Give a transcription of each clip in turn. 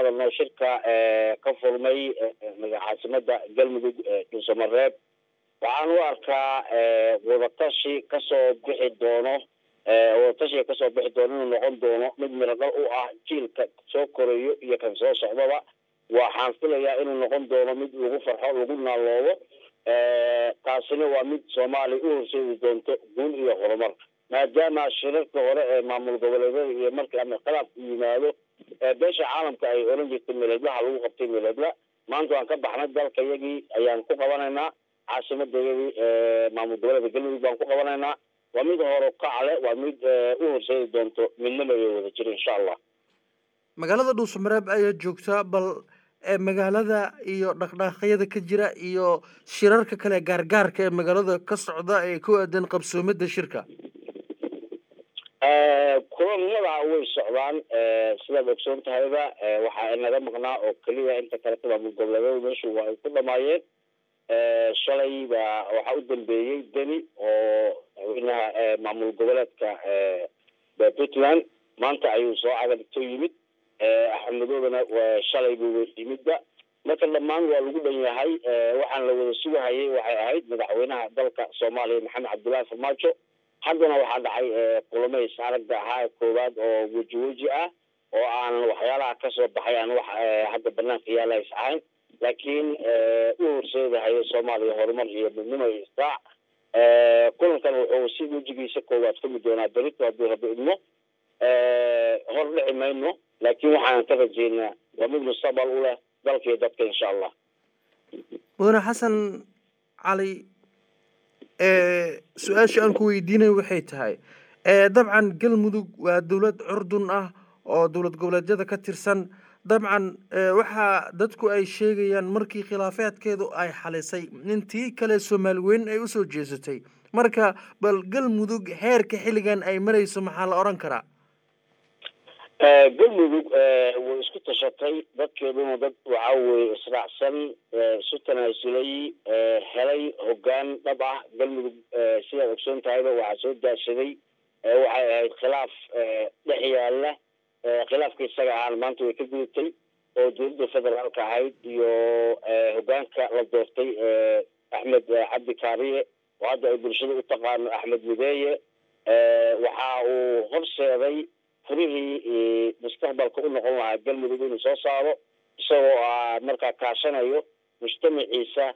hadalno shirka ka furmay caasimada galmudug dhuusamareeb waxaan u arkaa wadatashi kasoo bixi doono wadatashiga kasoo bixi doono inuu noqon doono mid miradhal u ah jiilka soo korayo iyo kan soo socdaba waxaan filayaa inuu noqon doono mid lagu farxo lagu naaloobo taasina waa mid soomaaliya u horseedi doonto guul iyo horumar maadaama shirarka hore ee maamul goboleedyada iyo markii ama khilaafku yimaado beesha caalamka ay oran jirtay miladlaha lagu qabtay miladla maanta waan ka baxnay dalka iyagii ayaan ku qabanaynaa caasimadayadii maamul goboleedka galmudug baan ku qabanaynaa waa mid hore kacle waa mid u horseedi doonto midnimo iyo wada jir insha allah magaalada dhuusamareeb ayaa joogtaa bal magaalada iyo dhaqdhaaqyada ka jira iyo shirarka kale gaargaarka ee magaalada ka socda ee ku aadan qabsoomada shirka kulamada way socdaan sidaad ogsoon tahayba waxaa naga maqnaa oo keliya inta kaleta maamul goboleedyada meeshu waa ay ku dhamaayeen shalay baa waxaa u dambeeyey deni oo madaxweynaha maamul goboleedka puntland maanta ayuu soo cagadhigto yimid axmedoodana shalay buu yimidba marka dhammaan waa lagu dhan yahay waxaan la wada sugahayay waxay ahayd madaxweynaha dalka soomaaliya maxamed cabdullaahi farmaajo haddana waxaa dhacay kulamay saaragda ahaa koowaad oo weji weji ah oo aan waxyaalaha kasoo baxay aan wax hadda banaanka yaala is ahayn laakiin u horseedahayo soomaaliya horumar iyo midnimo iyo istaac kulankan wuxuu si wejigiisa koowaad fumi doonaa berito haddii rabbi idmo hor dhici mayno laakiin waxaan ka rajeynaa waa mid mustaqbal u leh dalka iyo dadka insha allah mudane xasan cali su-aasha aan ku weydiinayo waxay tahay dabcan galmudug waa dowlad curdun ah oo dowlad goboleedyada ka tirsan dabcan waxaa dadku ay sheegayaan markii khilaafeedkeedu ay xalisay intii kale soomaali weyn ay usoo jeesatay marka bal galmudug heerka xilligan ay marayso maxaa la odhan karaa galmudug way isku tashatay dadkeeduna dad waxa weye israacsan isu tanaasulay helay hogaan dhab ah galmudug sidaad ogsoon tahayba waxaa soo daashaday waxay ahayd khilaaf dhex yaala khilaafka isaga ahaan maanta way ka gudubtay oo dowladda federaalka ahayd iyo hogaanka la doortay axmed cabdi kaariye oo hadda ay bulshada u taqaano axmed mideeye waxa uu horseeday furihii mustaqbalka u noqon lahaa galmudug inuu soo saaro isagoo a markaa kaashanayo mujtamaciisa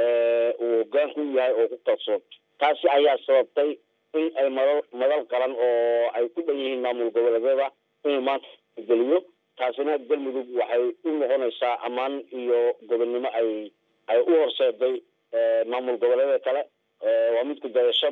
uu hogaanku u yahay oo ku kalsoon taasi ayaa sababtay in ay madal madal qaran oo ay ku dhan yihiin maamul goboleedyada inuu maanta geliyo taasina galmudug waxay u noqonaysaa ammaan iyo gobonnimo ay ay u horseeday maamul goboleedyada kale waa mid ku dayasho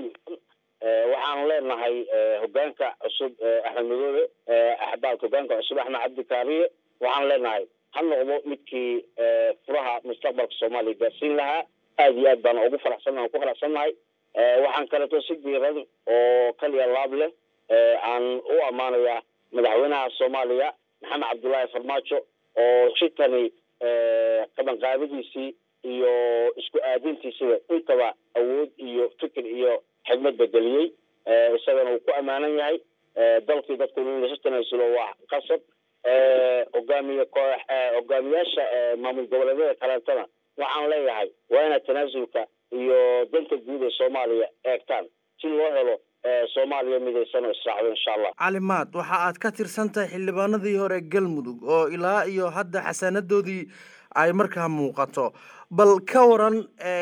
waxaan leenahay hogaanka cusub axmed madoobe axbaalka hogaanka cusub axmed cabdi kaariye waxaan leenahay ha noqdo midkii furaha mustaqbalka soomaaliya gaarsiin lahaa aad iyo aad baana ugu faraxsan ku faraxsannahay waxaan kaleeto si diiran oo kaliya laab leh aan u ammaanayaa madaxweynaha soomaaliya maxamed cabdullaahi farmaajo oo shirkani qabanqaadadiisii iyo isku aadintiisiba intaba awood iyo fikir iyo xigmad bedeliyey isagana uu ku ammaanan yahay dalkii dadku in lasu tanaasulo waa qasab hogaamiye koox hogaamiyaasha maamul goboleedyada kaleetana waxaan leeyahay waa inaad tanaasulka iyo danta guud ee soomaaliya eegtaan si loo helo soomaaliya midaysan oo israacdo insha allah calimaad waxa aad ka tirsan tahay xildhibaanadii hore galmudug oo ilaa iyo hadda xasaanadoodii ay markaa muuqato bal ka waran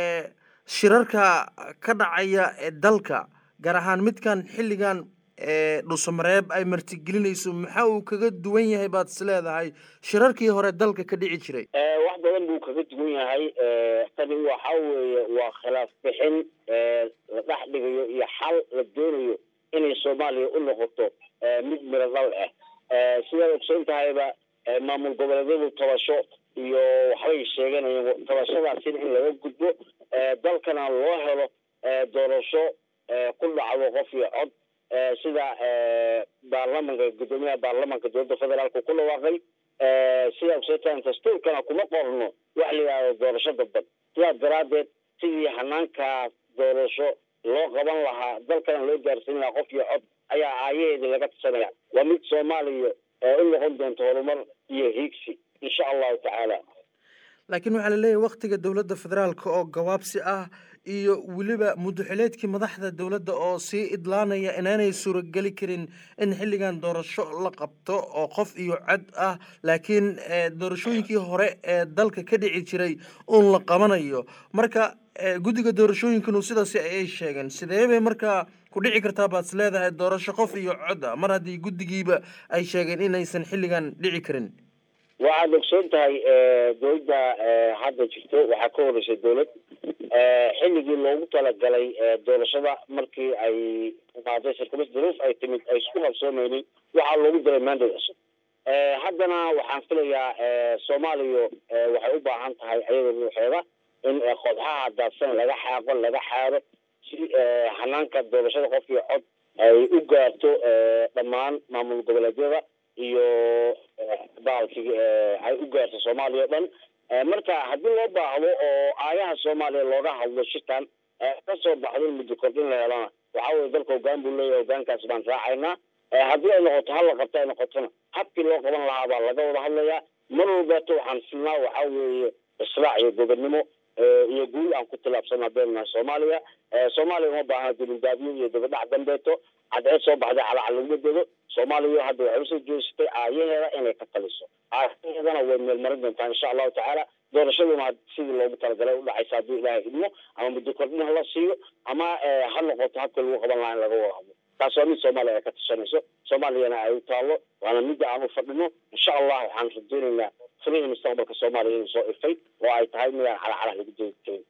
shirarka ka dhacaya ee dalka gaar ahaan midkan xilligan dhuusamareeb ay martigelinayso maxaa uu kaga duwan yahay baad is leedahay shirarkii hore dalka ka dhici jiray wax badan buu kaga duwan yahay tani waxa weeye waa khilaaf bixin la dhex dhigayo iyo xal la doonayo inay soomaaliya u noqoto mid miradal ah sidaad ogsoon tahayba maamul goboleedyadu tabasho iyo waxbay sheeganayeen tabashadaasina in laga gudbo dalkana loo helo doorasho ku dhacdo qof iyo cod sida baarlamanka guddoomiyaha baarlamanka dowladda federaalka ku dhawaaqay sida ogsoontahan dastuurkana kuma qorno wax la yidhahdo doorasho dadban sidaas daraaddeed sidii hanaankaas doorasho loo qaban lahaa dalkana loo gaarsiin lahaa qof iyo cod ayaa aayaheedii laga tusanaya waa mid soomaaliya u noqon doonta horumar iyo hiigsi insha laakiin waxaa laleeyahay waktiga dowladda federaalka oo gawaabsi ah iyo weliba muddoxileedkii madaxda dowladda oo sii idlaanaya inaanay suurageli karin in xilligan doorasho la qabto oo qof iyo cod ah laakiin doorashooyinkii hore ee dalka ka dhici jiray uun la qabanayo marka guddiga doorashooyinkanu sidaasi ayay sheegeen sidee bay markaa ku dhici kartaa baad is leedahay doorasho qof iyo cod ah mar haddii guddigiiba ay sheegeen inaysan xilligan dhici karin waxaad ogsoon tahay dowladda hadda jirto waxaa ka horeysay dowlad xilligii loogu talagalay doorashada markii ay qaaday sirkumis duruuf ay timid ay isku qabsoomeynin waxaa loogu diray mandate cusub haddana waxaan filayaa soomaaliya waxay u baahan tahay ayada ruuxeeda in qodxaha daadsan laga xaaqo laga xaaro si hanaanka doorashada qofkii cod ay u gaarto dhammaan maamul goboleedyada iyo baalkii ay u gaarto soomaaliya o dhan marka haddii loo baahdo oo aayaha soomaaliya looga hadlo shirkan kasoo baxdo muddo kordhin la helana waxa weye dalka hogaan buu leeyahay hogaankaas baan raacaynaa haddii ay noqoto hala qabto ay noqotona habkii loo qaban lahaa baa laga wada hadlayaa mar walbeeto waxaan filnaa waxa weeye israac iyo gobonnimo iyo guul aan ku tilaabsana haddaynu nahay soomaaliya soomaaliya uma baahna dulindaabiyo iyo dabadhac dambeeto cadceed soo baxday calacal laguma dego soomaaliya hadda waxay usoo jeesatay aayaheeda inay ka taliso aayaheedana way meelmarin doontaa insha allahu tacaala doorashaduna sidii loogu talagalay udhacaysa haddii ilaahay idmo ama muddo kordhin hala siiyo ama ha noqoto habka lagu qaban lahaa in laga wada hadlo taas waa mid soomaaliya ay ka tashanayso soomaaliyana ay u taallo waana midda aan u fadhino insha allah waxaan rajeynaynaa furihii mustaqbalka soomaaliya inuu soo ifay oo ay tahay midaan calacalaha lagu joogi karin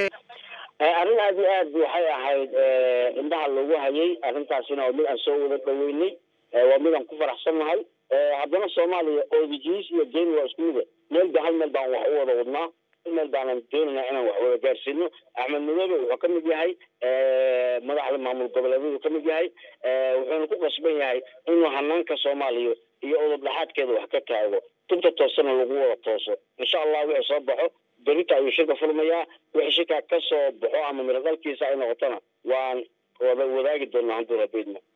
arrin aad iyo aad waxay ahayd indhaha loogu hayay arrintaasina waa mid aan soo wada dhaweynay waa mid aan ku faraxsannahay haddana soomaaliya oodijiis iyo geeni waa isku mide meel ba hal meel baan wax u wada wadnaa hal meel baanan doonayna inaan wax wada gaarsiino axmed madoobe wuxuu ka mid yahay madaxda maamul goboleedyadu ka mid yahay wuxuuna ku qasban yahay inuu hanaanka soomaaliya iyo udub dhexaadkeeda wax ka taago tunta toosana lagu wada tooso insha allah wixii soo baxo berita ayuu shirka furmayaa wixii shirkaa ka soo baxo ama miradalkiisa ay noqotona waan wada wadaagi doonaa hadduu rabeydna